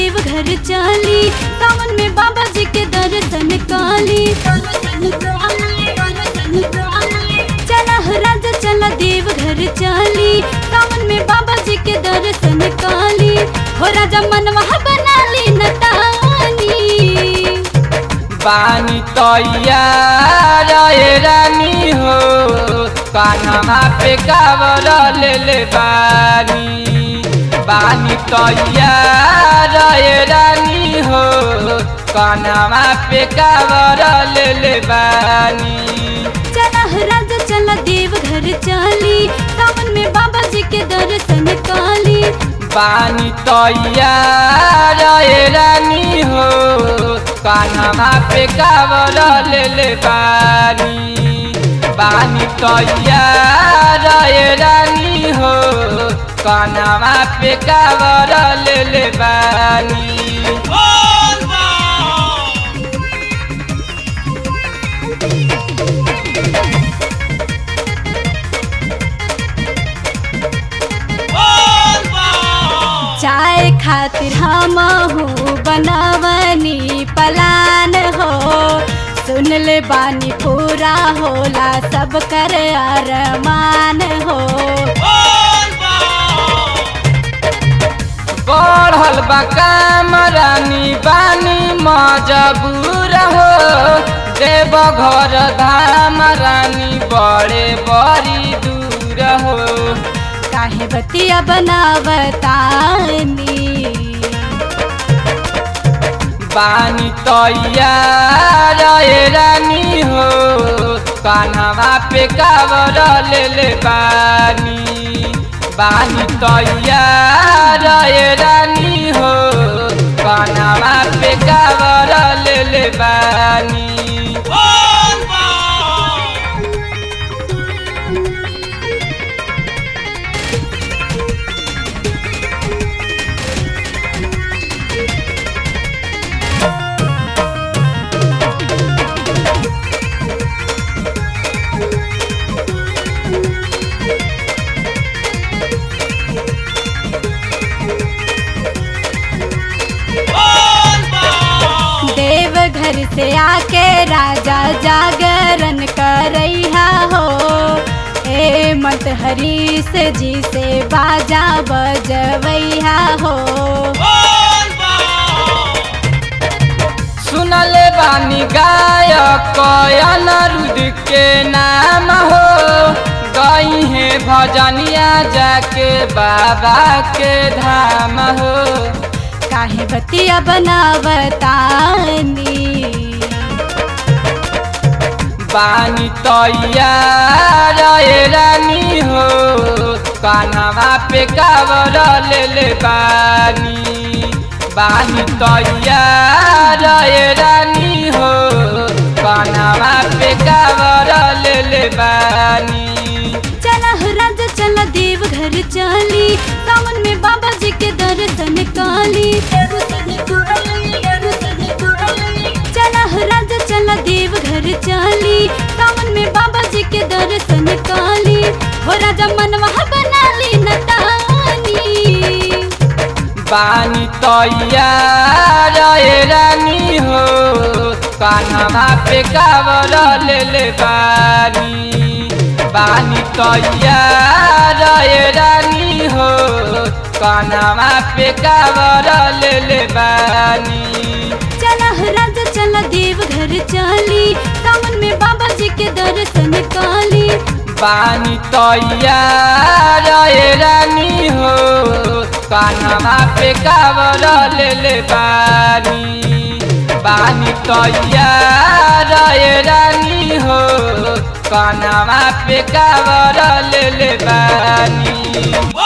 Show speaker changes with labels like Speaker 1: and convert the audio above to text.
Speaker 1: देव घर चली सावन में बाबा जी के दर्शन काली चला हो राजा चला देव घर चली सावन में बाबा जी के दर्शन काली हो राजा मनवा बना ली नतानी
Speaker 2: बानी तैयार ए रानी हो कान्हा पे कावर ले ले बानी बानी तैयार ए रानी हो कान्हा पे कावर ले ले बानी
Speaker 1: चला हो राजा चला देव घर चली सावन में बाबा जी के दर्शन काली
Speaker 2: बानी तैयार ए रानी हो कान्हा पे कावर ले ले बानी बानी तैयार ए रानी हो कान्हा पे कावर ले ले बानी
Speaker 1: चाय खातिर हम बनावनी पलान हो सुन ले बानी पूरा होला सब कर अरमान हो
Speaker 2: बढ़ल बा काम रानी बानी मजबूर हो देव घर धाम रानी बड़े बड़ी दूर हो
Speaker 1: काहे बतिया बनावतानी
Speaker 2: बानी तैयार ए रानी हो कान्हा पे कावर ले ले बानी बानी तैयार ए रानी हो कान्हा पे कावर ले ले बानी
Speaker 1: देव घर से आके राजा जागरण करैहा हो ए मत हरीश जी से बाजा बजवैहा हो
Speaker 2: सुनले बानी गायक अनरुद के नाम हो गई है भजनिया जाके बाबा के धाम हो
Speaker 1: काहे बतिया बनावतानी
Speaker 2: बानी तैयार ए रानी हो कान्हा पे कावर ले ले बानी बानी तैयार ए रानी हो कान्हा पे कावर ले ले बानी
Speaker 1: चला हो राजा चला देव घर चली सावन में बाबा जी के दर्शन काली चला हो राजा चला देव घर चली सावन में बाबा जी के दर्शन काली हो राजा मनवा बना ली नतानी
Speaker 2: बानी तैयार ए रानी हो कान्हा पे कावर ले ले बानी बानी तैयार ए रानी हो कान्हा पे कावर ले ले बानी
Speaker 1: चला हो राजा चला देव घर चली सावन में बाबा जी के दर्शन काली
Speaker 2: बानी तैयार ए रानी हो कान्हा पे कावर ले ले बानी बानी तैयार ए रानी हो कान्हा पे कावर ले ले बानी